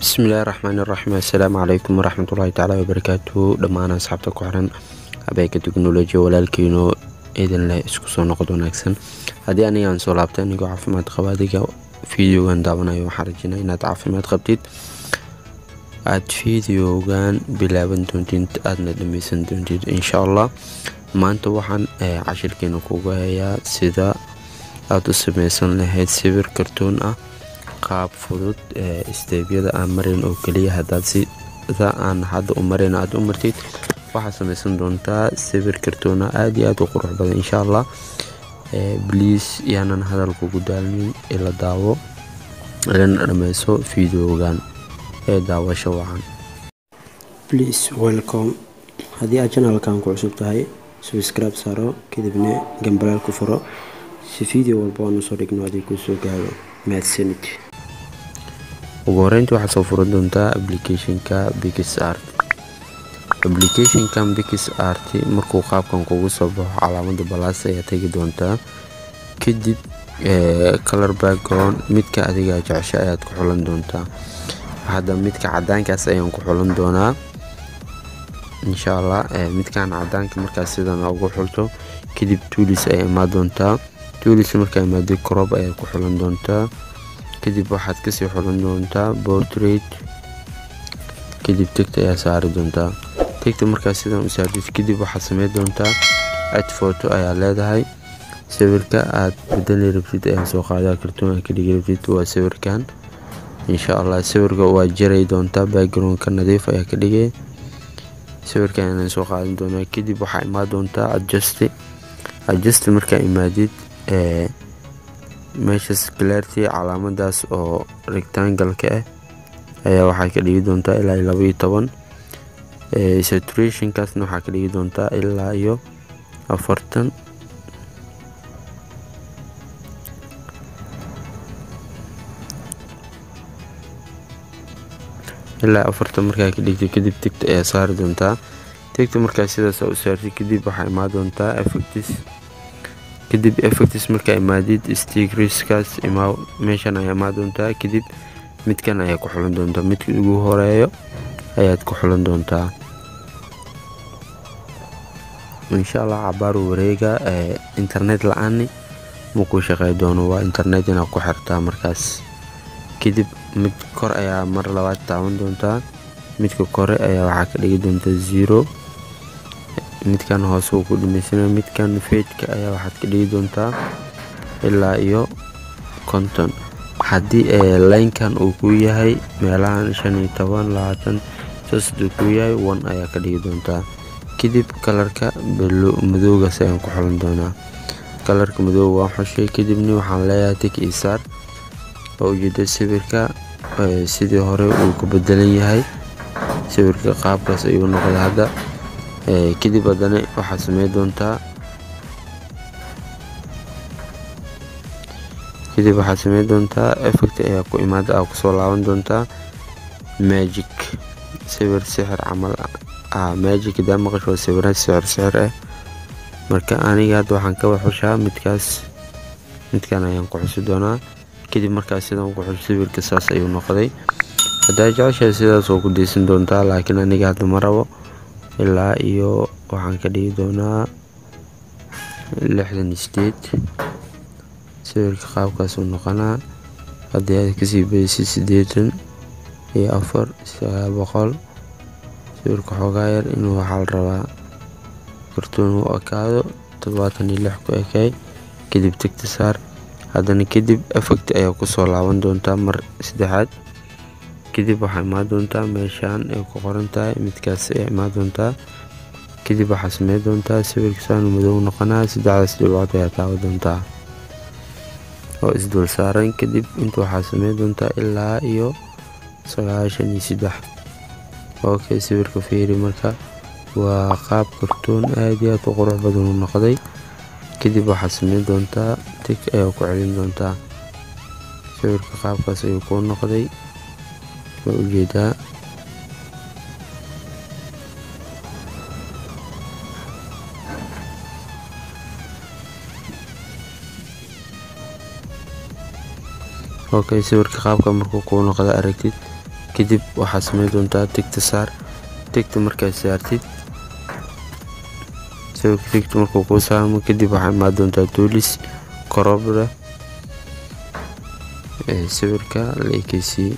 bismillaahi raxmaani raxiim assalaamu calaykum waraxmatullaahi tacaala wabarakaatuhu dhammaan asxaabta ku xiran habeeka teknolojiya walaalkiino idin leh isku soo noqod wanaagsan haddii anigaan soo laabtay anigoo caafimaad qaba adiga videogan daawanayo waxaan rajinaa inaad caafimaad qabtid aada videogan bilaaban doontid aadna dhameysan doontid insha allah maanta waxaan cashirkeena kugu hayaa sida aada u sameysan lahayd sawir kartoon ah qaab fudud steebyada aan marin oo keliya hadaad sida aan hadda u marin aada u martid waxaad sameysan doontaa sawir kartoona aada iyo aada u qurux badan insha allah bliis yaanan hadalkugu daalmin ila daawo ilana dhameyso videogan ee daawasho wacan please welcome haddii aad janalkan ku cusub tahay subscribe saaro kadibna gambalaal ku furo si video walba aan usoo dhigno adig kusoo gaaro mahadsanid ugu horeyntii waxaad soo furan doontaa applicationka bix art applicationkan bix art markuu qaabkan kugu soo baxo calaamada balaas ayaa tegi doontaa kadib color background midka adiga jecesho ayaad ku xulan doontaa hadda midka cadaankaas ayaan ku xulan doonaa insha allah midkan cadaanka markaas sidan ugu xulto kadib tuulis ayaa imaa doontaa tuulis markaa imaado crop ayaad ku xulan doontaa kadib waxaad kasii xulan doontaa portrait kadib tegta ayaa saari doontaa tegta markaas sidan u saartid kadib waxaad samey doontaa ad photo ayaa leedahay sawirka aad bedeli rabtid ayaa soo qaadaa kartoon aad ka dhigi rabtid waa sawirkan insha allah sawirka waa jaray doontaa backgroundka nadiif ayaa ka dhigay sawirkan ayaan soo qaadan doonaa kadib waxaa imaa doontaa adjust adjust markaa imaadid meeshas clarity calaamadaas oo rectangalka ah ayaa waxaa ka dhigi doontaa ilaa iyo laba iyo toban saturationkaasna waxaa ka dhigi doontaa ilaa iyo afartan ilaa afartan markaa ka dhigta kadib tigta ayaa saari doontaa tigta markaa sidaas u saartay kadib waxaa imaa doontaa effectis kadib effectis markaa imaadid stigriskaas imaa meeshan ayaa imaa doontaa kadib midkan ayaa ku xulan doontaa midka ugu horeeyo ayaad ku xulan doontaa insha allah cabaaru wareega internet la-aani makuu shaqey doono waa internet inaad ku xirtaa markaas kadib mid kor ayaa mar labaad taaban doontaa midka kore ayaa waxaa ka dhigi doontaa zero midkan hoose uu ku dhameysana midkan feedka ayaa waxaad ka dhigi doontaa ilaa iyo konton haddii laynkan uu ku yahay meelahan shan iyo toban labaatan saasduu ku yahay one ayaa ka dhigi doontaa kadib kalarka madowgaas ayaan ku xulan doonaa kalarka madooga waan xushay kadibna waxaan leeyahay tik isaar oo ujeeda sawirka sidii hore uu ka bedelan yahay sawirka qaabkaas ayuu noqday hadda kadib haddana waxaad samey doontaa kadib waxaad samey doontaa effect ayaa ku imaada aa kusoo laaban doontaa magic sawir sixir camal ah magic hadaa maqash waa sawira sixir sixir ah marka aniga hadda waxaan ka waxushaa midkaas midkan ayaan ku xusi doonaa kadib markaas sidan ku xus sawirka saas ayuu noqday haddaa jeceshahay sidaas oo ku deysan doontaa laakiin aniga hadda ma rabo ilaa iyo waxaan ka dhigi doonaa lixdan sideed sawirka qaabkaasuu noqonaa haddii aad kasii badisay siddeetan iyo afar sagaal boqol sawirka xoogaa yar inuu waxaa la rabaa kartoon u ekaado toddobaatan iyo lix ku ekay kadib tegta saar haddana kadib effect ayaa kusoo laaban doontaa mar saddexaad kadib waxaa imaa doontaa meeshaan ay ku qoran tahay midkaas ayaa imaa doontaa kadib waxaa samey doontaa sawirkasaan madow noqonaa saddexdaas dhibcood ayaa taawa doontaa oo isdul saaran kadib inta waxaa samey doontaa ilaa iyo sagaashan iyo saddex okay sawirka fiiri marka waa qaab kartoon aada iyo aad u qurux badan u noqday kadib waxaad samey doontaa tig ayaa ku celin doontaa sawirka qaabkaas ayuu kuu noqday waa ujeedaa okay sawirka qaabka markuu kuu noqda aragtid kadib waxaad sameyn doontaa tigta saar tigta markaad saartid sawirka tigta markuu kuu saarmo kadib waxaa imaan doontaa tuulis korobra sawirka la ekeysiiyey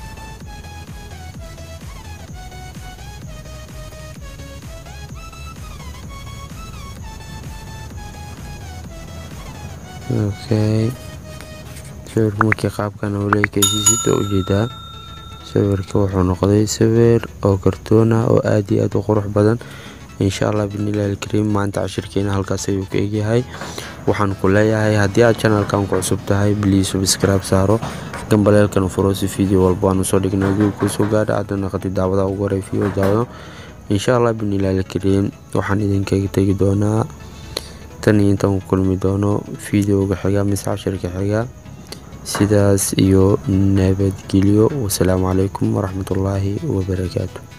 okay sawirka markii qaabkan oo la ekeysiisid oo ujeedaa sawirka wuxuu noqday sawir oo kartoona oo aad iyo aad u qurux badan insha allah binilahi alkariim maanta cashirkeena halkaas ayuu ka egyahay waxaan ku leeyahay haddii aad channelkan ku cusub tahay bliis subscribe saaro gambaleelkana furo si video walba aan usoo dhignay adigu kuusoo gaadha aadna naqatid daawada ugu horay video daawado insha allah binilahi alkariim waxaan idinkaga tegi doonaa tan iyo intaan ku kulmi doono videoga xiga mise cashirka xiga sidaas iyo nabadgelyo wasalaamu calaykum waraxmatullaahi wabarakaatu